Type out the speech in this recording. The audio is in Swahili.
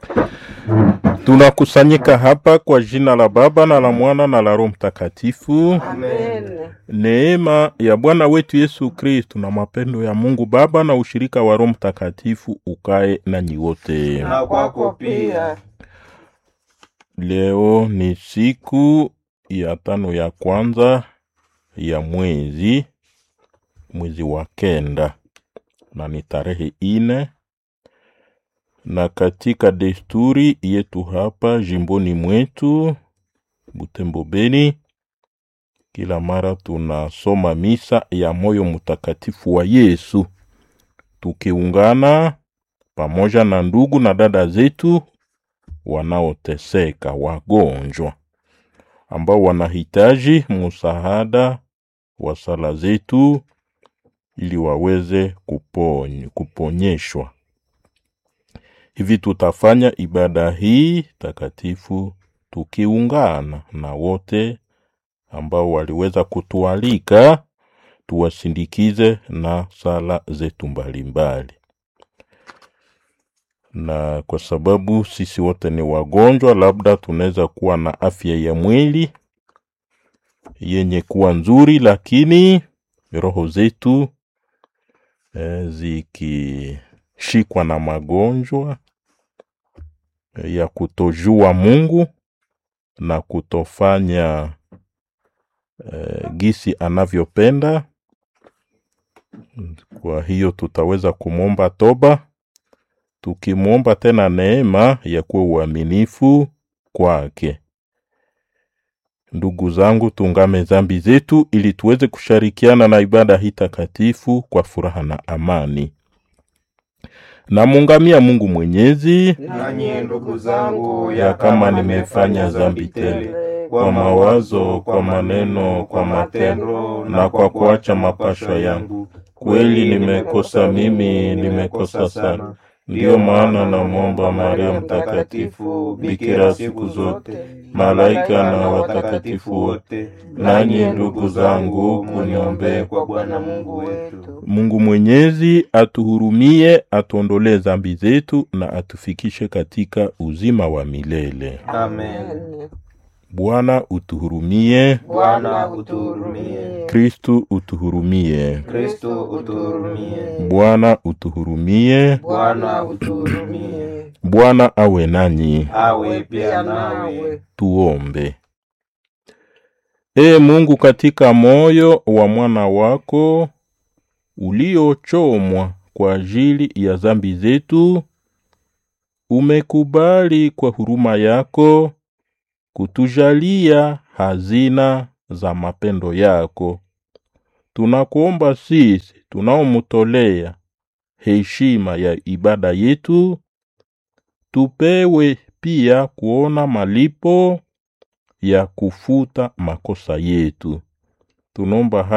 Tunakusanyika hapa kwa jina la Baba na la Mwana na la Roho Mtakatifu. Amen. Neema ya Bwana wetu Yesu Kristu na mapendo ya Mungu Baba na ushirika wa Roho Mtakatifu ukae nanyi wote. Na kwako pia. Leo ni siku ya tano ya kwanza ya mwezi mwezi wa kenda na ni tarehe ine, na katika desturi yetu hapa jimboni mwetu Butembo Beni, kila mara tunasoma misa ya moyo mtakatifu wa Yesu tukiungana pamoja na ndugu na dada zetu wanaoteseka, wagonjwa ambao wanahitaji msaada wa sala zetu ili waweze kupony, kuponyeshwa. Hivi tutafanya ibada hii takatifu tukiungana na wote ambao waliweza kutualika tuwasindikize na sala zetu mbalimbali na kwa sababu sisi wote ni wagonjwa, labda tunaweza kuwa na afya ya mwili yenye kuwa nzuri, lakini roho zetu eh, zikishikwa na magonjwa eh, ya kutojua Mungu na kutofanya eh, gisi anavyopenda. Kwa hiyo tutaweza kumwomba toba tukimwomba tena neema ya kuwa uaminifu kwake. Ndugu zangu, tungame dhambi zetu ili tuweze kushirikiana na ibada hii takatifu kwa furaha na amani. Namungamia Mungu Mwenyezi Nanyi ndugu zangu, ya kama nimefanya dhambi tele kwa mawazo, kwa maneno, kwa matendo na kwa kuacha mapashwa yangu, kweli nimekosa mimi, nimekosa sana. Ndiyo maana namwomba Maria Mtakatifu, bikira siku zote, malaika na watakatifu wote, nanyi ndugu zangu, kuniombee kwa Bwana Mungu wetu. Mungu Mwenyezi atuhurumie, atuondolee dhambi zetu na atufikishe katika uzima wa milele. Amen. Bwana utuhurumie, Bwana utuhurumie. Kristu utuhurumie, Kristo utuhurumie. Bwana utuhurumie. Bwana utuhurumie. Bwana awe nanyi. Awe pia nawe. Tuombe. Ee Mungu, katika moyo wa mwana wako uliochomwa kwa ajili ya dhambi zetu, umekubali kwa huruma yako kutujalia hazina za mapendo yako. Tunakuomba sisi tunaomtolea heshima ya ibada yetu, tupewe pia kuona malipo ya kufuta makosa yetu. Tunaomba